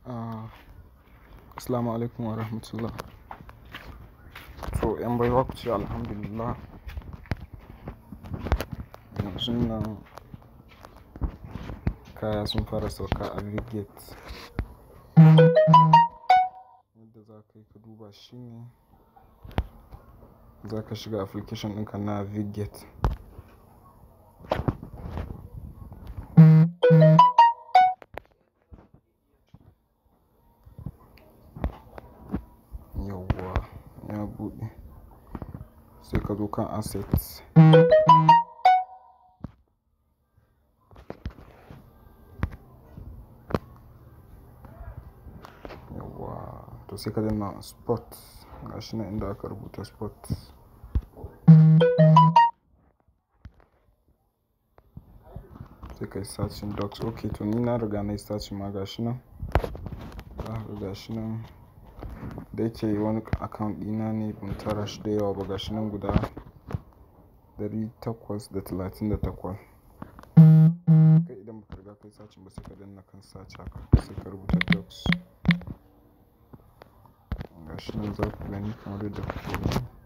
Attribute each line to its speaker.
Speaker 1: Ah, Assalamu alaikum wa rahmatullah. To, ‘yan baiwa ku ce Alhamdulillah. Yanzun nan kaya sun fara sauka a Vigate. Yadda za ka yi ka duba shine, za ka shiga application ɗinka na Vigate. Yauwa, ya buɗe. Sai ka zo kan assets. Yauwa, to sai ka danna spot. Gashi nan inda aka rubuta spot. Sai ka yi searching docs. Okay, to ni na riga na yi searching ma gashi nan. Zaka ga gashi nan. Da yake wani account ɗina ne ban tara shi da yawa ba gashi nan guda ɗari takwas da talatin da takwas. Kai idan ba ka riga ka yi searching ba sai ka danna kan search haka sai ka rubuta docs. Gashi nan za ku gani kamar yadda kuke gani.